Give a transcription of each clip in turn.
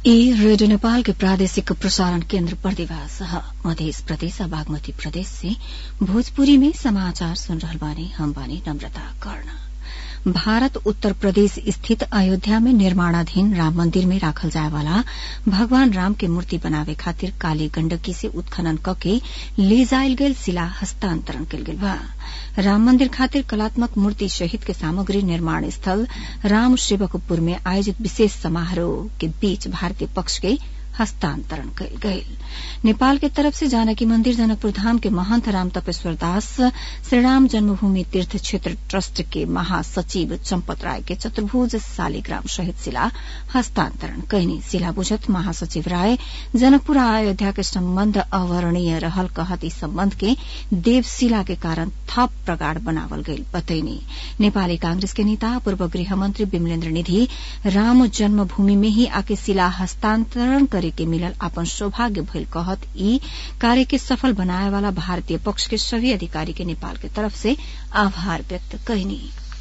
ई रेडियो नेपाल के प्रादेशिक प्रसारण केन्द्र प्रतिभास मध्य प्रदेश बागमती प्रदेश से भोजपुरी में समाचार सुन रहल बानी हम बानी नम्रता कर्ण भारत उत्तर प्रदेश स्थित अयोध्या में निर्माणाधीन राम मंदिर में राखल जाए वाला भगवान राम के मूर्ति बनावे खातिर काली गण्डकी से उत्खनन कके ले जायल गेल शिला हस्तांतरण कयल गेल बा राम मंदिर खातिर कलात्मक मूर्ति सहित के सामग्री निर्माण स्थल राम सेवकपुर में आयोजित विशेष समारोह के बीच भारतीय पक्ष के हस्तांतरण कयल गयल नेपाल के तरफ से जानकी मंदिर जनकपुर धाम के महंत राम तपेश्वर दास श्रीराम जन्मभूमि तीर्थ क्षेत्र ट्रस्ट के महासचिव चम्पत राय के चतुर्भुज शालिग्राम सहित शिला हस्तांतरण कैनी शिला बुझत महासचिव राय जनकपुर अयोध्या के सम्बन्ध अवर्णीय रहल कहत ई सम्बन्ध के देवशिला के कारण थप प्रगाढ़ बनावल गईल बतैनी नेपाली कांग्रेस के नेता पूर्व गृहमन्त्री विमलेन्द्र निधि राम जन्मभूमि में ही आके शिला हस्तांतरण करे के मिलल अपन सौभाग्य भइल कहत ई कार्य के सफल बनाए वाला भारतीय पक्ष के सभी अधिकारी के नेपाल के तरफ से आभार व्यक्त कैनी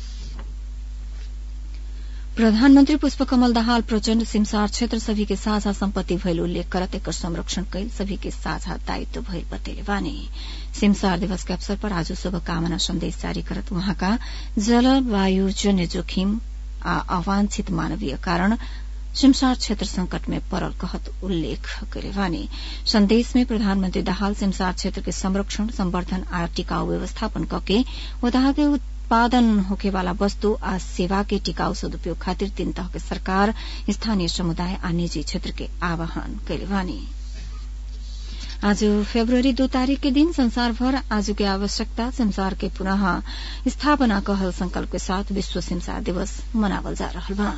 प्रधानमन्त्री पुष्पकमल दाहाल प्रचण्ड सिमसार क्षेत्र सभी के साझा सम्पत्ति भइल उल्लेख करत एकर संरक्षण कैल सभी के साझा दायित्व भइल बतेले बानी सिमसार दिवस के अवसर पर आज शुभकामना संदेश जारी करत वहाँका जलवायुजन्य जोखिम आ अवांछित मानवीय कारण सिमसार क्षेत्र संकट में पड़ल कहत उल्लेख करे वानी संदेश में प्रधानमंत्री दाहाल सिमसार क्षेत्र के संरक्षण संवर्धन आ टिकाऊ व्यवस्थापन कके उदाह के उत्पादन होखे वाला वस्तु आ सेवा के टिकाऊ सदुपयोग खातिर तीन तह के सरकार स्थानीय समुदाय आ निजी क्षेत्र के आह्वान कैले वानी आज फेब्रुअरी दो तारीख के दिन संसार भर आज की आवश्यकता संसार के पुनः स्थापना कहल संकल्प के साथ विश्व सिमसार दिवस मनावल जा रहा बा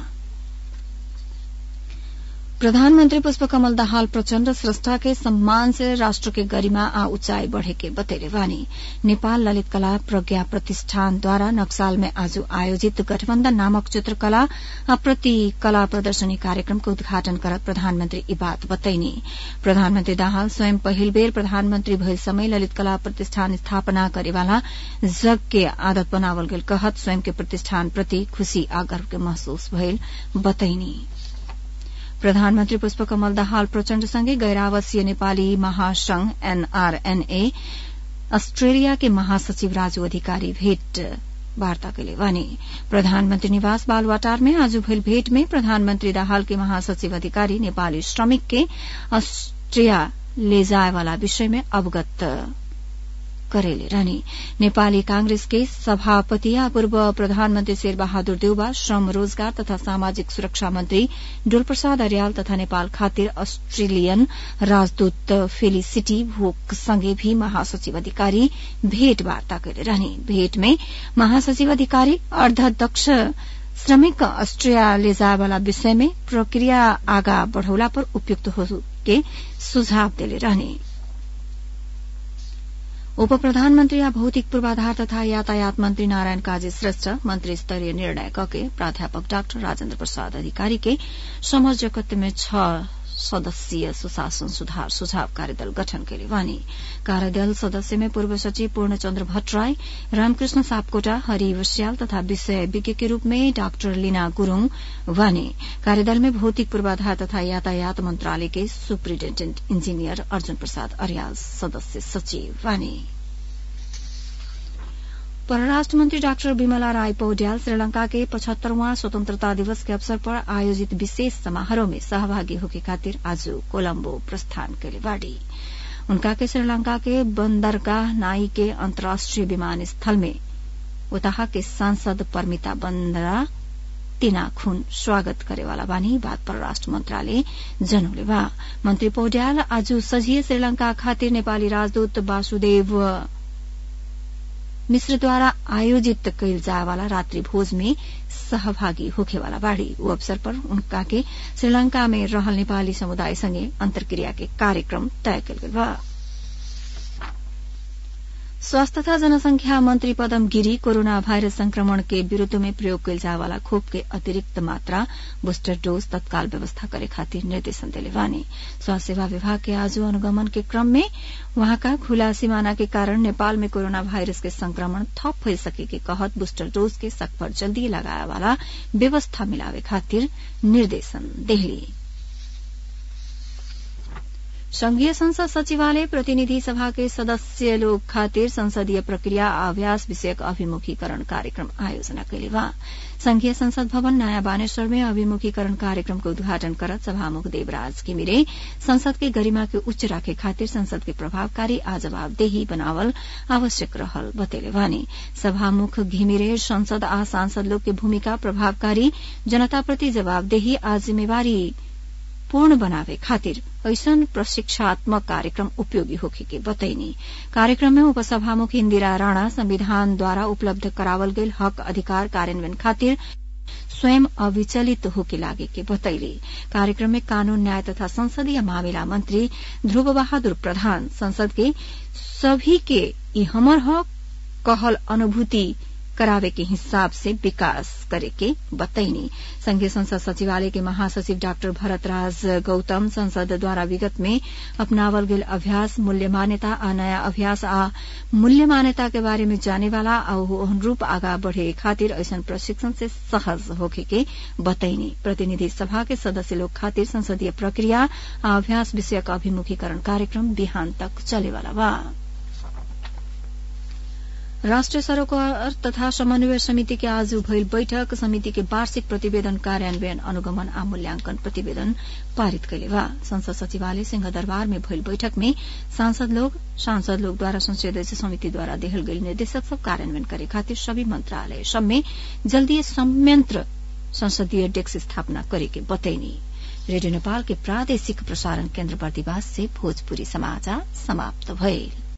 प्रधानमन्त्री पुष्पकमल दाहाल प्रचण्ड स्रष्टा के सम्मान से राष्ट्र के गरिमा आ ऊंचाई बढ़े के बतेले वानी नेपाल ललित कला प्रज्ञा प्रतिष्ठानद्वारा नक्साल में आज आयोजित गठबन्धन नामक चित्रकला आ प्रति कला प्रदर्शनी कार्यक्रम के उद्घाटन करत प्रधानमन्त्री ई बात बतैनी प्रधानमन्त्री दाहाल स्वयं पहिल बेर प्रधानमन्त्री भइल समय ललित कला प्रतिष्ठान स्थापना करेवाला जग के आदत बनावल गेल कहत स्वयं के प्रतिष्ठान प्रति खुशी आ गर्व के महसूस भइल बतैनी प्रधानमन्त्री पुष्पकमल दाहाल प्रचण्डसँगै गैरावासीय नेपाली महासंघ एनआरएनए अस्ट्रेलिया के महासचिव राजू अधिकारी भेट वार्ता कैले वानी प्रधानमन्त्री निवास बालवाटार में आज भइल भेट में प्रधानमन्त्री दाहाल के महासचिव अधिकारी नेपाली श्रमिक के अस्ट्रिया ले जाए वाला विषय में अवगत करेले रहने नेपाली कांग्रेस के सभापति आ पूर्व प्रधानमन्त्री शेरबहादुर देउबा श्रम रोजगार तथा सामाजिक सुरक्षा मन्त्री डोलप्रसाद अर्याल तथा नेपाल खातिर अस्ट्रेलियन राजदूत फेलिसिटी भोक सँगै भी महासचिव अधिकारी भेटवार्ता कैले रहने भेट में महासचिव अधिकारी अर्धदक्ष श्रमिक अस्ट्रिया ले जाएवाला विषय में प्रक्रिया आगा बढ़ौला पर उपयुक्त हो के सुझाव देले रहने उप प्रधानमन्त्री आ भौतिक पूर्वाधार तथा यातायात मन्त्री नारायण काजी श्रेष्ठ मन्त्री स्तरीय निर्णय कके प्राध्यापक डाक्टर राजेन्द्र प्रसाद अधिकारी के समझकत्व में छ सदस्यीय सुशासन सुधार सुझाव कार्यदल गठन केले वानी कार्यदल सदस्य में पूर्व सचिव पूर्णचन्द्र भट्टराई रामकृष्ण सापकोटा हरि वस्याल तथा विषय विज्ञ के रूप में डाक्टर लीना गुरूङ वानी कार्यदल में भौतिक पूर्वाधार तथा यातायात मन्त्रालय के सुप्रिन्टेण्डेन्ट इंजीनियर अर्जुन प्रसाद अर्याल सदस्य सचिव वानी परराष्ट्र मंत्री डाक्टर विमला राय पौड्याल श्रीलंका के पचहत्तरवां स्वतंत्रता दिवस के अवसर पर आयोजित विशेष समारोह में सहभागी होके खातिर आज कोलम्बो प्रस्थान कैले बाड़ी उनका के श्रीलंका के बंदरगाह नाई के अंतर्राष्ट्रीय विमानस्थल में उताहा के सांसद परमिता बंदरा तिना खून स्वागत करेवाला बानी बात परराष्ट्र मन्त्रालय जनौले बा मन्त्री पौड्याल आज सजिए श्रीलंका खातिर नेपाली राजदूत वासुदेव मिश्रद्वारा आयोजित कैल जाएवाला रात्रि भोज में सहभागी होखेवाला बाड़ी ऊ अवसर पर उनका के श्रीलंका में रहल नेपाली समुदाय संगे अंतर्क्रिया के कार्यक्रम तय कल गेल बा स्वास्थ्य तथा जनसंख्या मन्त्री पदम गिरी कोरोना भाइरस संक्रमण के विरूद्ध में प्रयोग कैल जाएवाला खोप के अतिरिक्त मात्रा बूस्टर डोज तत्काल व्यवस्था करे खातिर निर्देशन दिले वानी स्वास्थ्य सेवा विभाग के आज अनुगमन के क्रम में वहाँका खुला सिमाना के कारण नेपाल में कोरोना भाइरस के संक्रमण थप भइ सके के कहत बूस्टर डोज के सकभर जल्दी लगाए वाला व्यवस्था मिलावे खातिर निर्देशन देहली संघीय संसद सचिवालय प्रतिनिधि सभा के सदस्य लोग खातिर संसदीय प्रक्रिया अभ्यास विषयक अभिमुखीकरण कार्यक्रम आयोजना कैले बा संघीय संसद भवन नयाँ बानेश्वर में अभिमुखीकरण कार्यक्रम के उद्घाटन करत सभामुख देवराज घिमिरे संसद के गरिमा के उच्च राखे खातिर संसद के प्रभावकारी आ जवाबदेही बनावल आवश्यक रहल बतेले बानी सभामुख घिमिरे संसद आ सांसद लोग के भूमिका प्रभावकारी जनताप्रति जवाबदेही आ जिम्मेवारी पूर्ण बनावे खातिर ऐसन प्रशिक्षात्मक कार्यक्रम उपयोगी होखे के बतैनी कार्यक्रम में उपसभामुख इंदिरा राणा संविधान द्वारा उपलब्ध करावल गईल हक अधिकार कार्यान्वयन खातिर स्वयं अविचलित होके लागे के बतैली कार्यक्रम में कानून न्याय तथा संसदीय मामिला मंत्री ध्रुव बहादुर प्रधान संसद के सभी के ई हमर हक कहल अनुभूति करावे के हिसाब से विकास करे के बतैनी संघीय संसद सचिवालय के महासचिव डाक्टर भरतराज गौतम संसद द्वारा विगत में अपनावल गेल अभ्यास मूल्य मान्यता आ नया अभ्यास आ मूल्य मान्यता के बारे में जाने वाला आ अनुरूप आगा बढ़े खातिर ऐसन प्रशिक्षण से सहज होखे के बतैनी प्रतिनिधि सभा के सदस्य लोग खातिर संसदीय प्रक्रिया आ अभ्यास विषयक अभिमुखीकरण कार्यक्रम बिहान तक चलेवाला बा राष्ट्रिय सरोकार तथा समन्वय समिति के आज भइल बैठक समिति के वार्षिक प्रतिवेदन कार्यान्वयन अनुगमन आ मूल्यांकन प्रतिवेदन पारित कैले बा संसद सचिवालय सिंहदरबार में भइल बैठक में सांसद लोग सांसद लोग द्वारा संसदीय समिति द्वारा देहल गई निर्देशक सब कार्यान्वयन करे खातिर सभी मंत्रालय सब में जल्दी संयंत्र संसदीय डेस्क स्थापना करे के बतैनी रेडियो नेपाल के प्रादेशिक प्रसारण केन्द्र बर्दिवास से भोजपुरी समाचार समाप्त भइल